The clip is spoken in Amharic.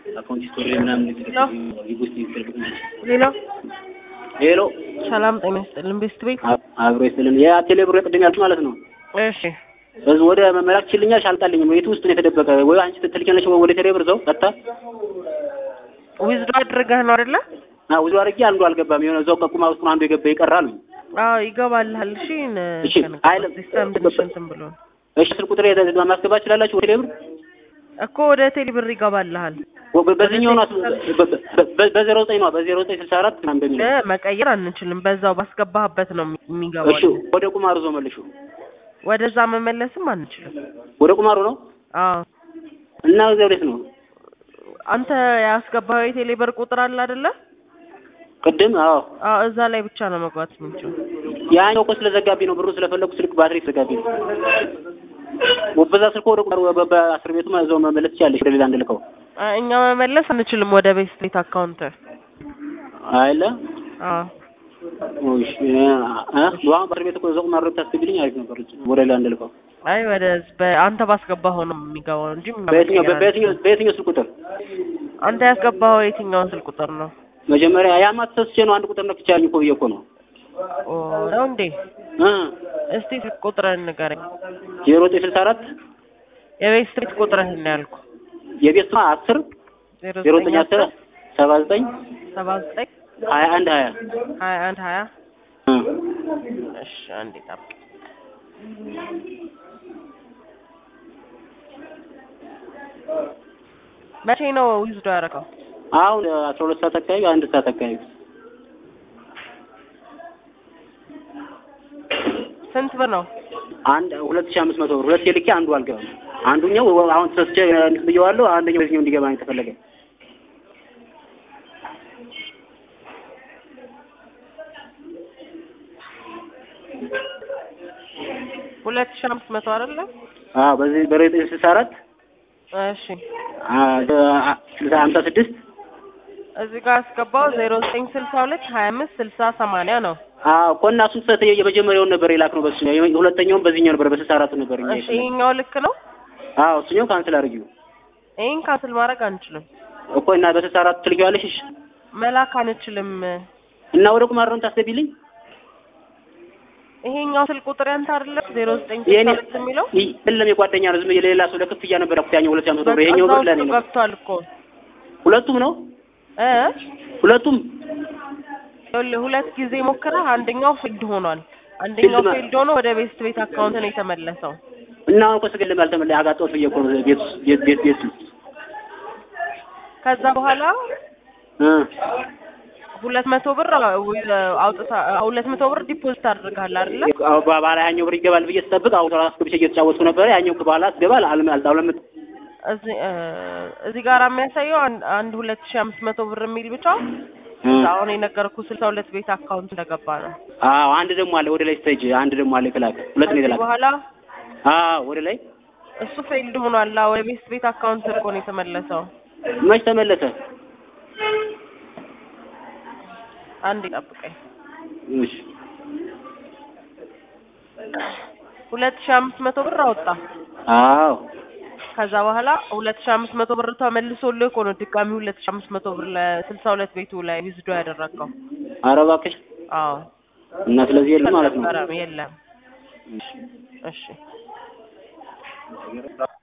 አካውንት ሂስቶሪ ምናምን ውስጥ ይፈልግ ሌላ ሄሎ ሰላም ጤና ይስጥልን ቤስት ቤት አብሮ ይስጥልን የቴሌ ብር ቅድም ያልኩት ማለት ነው እሺ በዚህ ወደ መመላክ ችልኛል አልጣልኝም የቱ ውስጥ ነው የተደበቀ ወይ አንቺ ትልኪያለሽ ወደ ቴሌ ብር ዘው ቀጥታ ዊዝዶ አድርገህ ነው አይደለ አዎ ብዙ አድርጌ አንዱ አልገባም የሆነ እዛው ቀቁማ ውስጥ ነው አንዱ የገባ ይቀራል አዎ ይገባልሃል እሺ እሺ፣ አይልም። ሲስተም ትንሽ እንትን ብሎ ነው እሺ ስልክ ቁጥር ማስገባት ትችላላችሁ ወደ ቴሌ ብር እኮ ወደ ቴሌ ብር ይገባልሃል በዚህኛው ነው በዜሮ ዘጠኝ ነው በዜሮ ዘጠኝ ስልሳ አራት ምናምን በሚል እ መቀየር አንችልም በዛው ባስገባህበት ነው የሚገባው እሺ ወደ ቁማሩ ዞ መልሹ ወደዛ መመለስም አንችልም ወደ ቁማሩ ነው አዎ እና እዚያው ወዴት ነው አንተ ያስገባኸው የቴሌ ብር ቁጥር አለ አይደለ ቅድም አዎ አዎ እዛ ላይ ብቻ ነው መግባት የምንችለው ያኛው እኮ ስለዘጋቢ ነው ብሩ ስለፈለኩ ስልክ ባትሪ ስለዘጋቢ ነው በዛ ስልክ ወደ ቁማሩ በአስር ቤቱ እዛው መመለስ ትችያለሽ ወደ ሌላ እንድልከው አ- እኛ መመለስ አንችልም ወደ ቤስት ቤት አካውንት አይለ አዎ እሺ አ በአሁን ባትሪ ቤት እኮ እዛው ቁማሩ ታስገቢልኝ አሪፍ ነበር ወደ ሌላ እንድልከው አይ ወደ በአንተ ባስገባኸው ነው የሚገባው እንጂ በየትኛው መቀየር በየትኛው በየትኛው ስልክ ቁጥር አንችልም። አንተ ያስገባኸው የትኛውን ስልክ ቁጥር ነው? መጀመሪያ ያማ ተሰስቼ ነው አንድ ቁጥር ነክቻለሁ እኮ ብዬ እኮ ነው ኦ ነው እንዴ? እ እስቲ ስልክ ቁጥርህን ንገረኝ። ዜሮ ዘጠኝ ስልሳ አራት የቤስት ቤት ቁጥርህን ነው ያልኩህ። የቤት ስማ አስር ዜሮ ዜሮ ዘጠኝ ዘጠኝ አስር ሰባ ዘጠኝ ሰባ ዘጠኝ ሀያ አንድ ሀያ ሀያ አንድ ሀያ እ እሺ አንዴ ጠብቅ። መቼ ነው ዊዝዶ ያደረገው? አሁን አስራ ሁለት ሰዓት አካባቢ አንድ ሰዓት አካባቢ ስንት ብር ነው? አንድ ሁለት ሺህ አምስት መቶ ብር ሁለት የልኬ አንዱ አልገባም። አንዱኛው አሁን ተሰስቼ እንትን ብየዋለሁ። አንደኛው በዚህኛው እንዲገባ ነው የተፈለገ። ሁለት ሺህ አምስት መቶ አይደለ? አዎ በዚህ በዘጠኝ ስልሳ አራት እሺ ስልሳ ሀምሳ ስድስት እዚህ ጋር ያስገባው ዜሮ ዘጠኝ ስልሳ ሁለት ሀያ አምስት ስልሳ ሰማንያ ነው። አዎ እኮ እና እሱን ሰተ የመጀመሪያውን ነበር የላክነው በሱ ሁለተኛውን በዚህኛው ነበር በስልሳ አራት ነበር እኛ እሺ የፈለግነው። ይሄኛው ልክ ነው። አዎ እሱኛው ካንስል አድርጊው ይሄን ካንስል ማድረግ አንችልም፣ እኮ እና በስልሳ አራት ትልኪዋለሽ። እሺ መላክ አንችልም። እና ወደ ቁማር ነው ታስገቢልኝ። ይሄኛው ስልክ ቁጥር ያንተ አይደለ? ዜሮ ዘጠኝ ስልሳ የኔ ሁለት የሚለው ይ- የለም የጓደኛ ነው። ዝም ብዬ ለሌላ ሰው ለክፍያ ነበር ያልኩት ያኛው ሁለት ሺህ አምስት መቶ ብር። በቃ ይሄኛው እዛ ብር ለኔ ውስጥ ነው። ገብቷል እኮ ሁለቱም ነው እ ሁለቱም ይኸውልህ ሁለት ጊዜ ሞክረህ አንደኛው ፊልድ ሆኗል። አንደኛው ፊልድ ማ- ፊልድ ሆኖ ወደ ቤስት ቤት አካውንት ነው የተመለሰው። እና አሁን እኮ ስገለም ያልተመለ አጋጦት ብዬ እኮ ነው ቤት ውስጥ ቤት ቤት ቤት ውስጥ ከዛ በኋላ እ ሁለት መቶ ብር አውጥታ ሁለት መቶ ብር ዲፖዚት አድርገሃል አይደለ? አዎ በኋላ ያኛው ብር ይገባል ብዬ ስጠብቅ አሁን ራስ ገብቼ እየተጫወትኩ ነበረ። ያኛው በኋላ አስገባል አልም አልጣውለም እዚህ እ እዚህ ጋር የሚያሳየው አንድ አንድ ሁለት ሺህ አምስት መቶ ብር የሚል ብቻ አሁን የነገርኩህ ስልሳ ሁለት ቤት አካውንት እንደገባ ነው። አዎ አንድ ደግሞ አለ ወደ ላይ ስቴጅ አንድ ደግሞ አለ የተላከ ሁለት ነው ከዚህ የተላከ። በኋላ አዎ ወደ ላይ እሱ ፌልድ ሆኗል። ወደ ቤስት ቤት አካውንት እኮ ነው የተመለሰው። መች ተመለሰ? አንድ ጠብቀኝ። እሺ ሁለት ሺህ አምስት መቶ ብር አወጣ። አዎ ከዛ በኋላ ሁለት ሺህ አምስት መቶ ብር ተመልሶልህ እኮ ነው ድጋሚ ሁለት ሺህ አምስት መቶ ብር ለስልሳ ሁለት ቤቱ ላይ ዊዝዶ ያደረገው። ኧረ እባክሽ አዎ እና ስለዚህ የለም ማለት ነው። አልነበረም፣ የለም። እሺ እሺ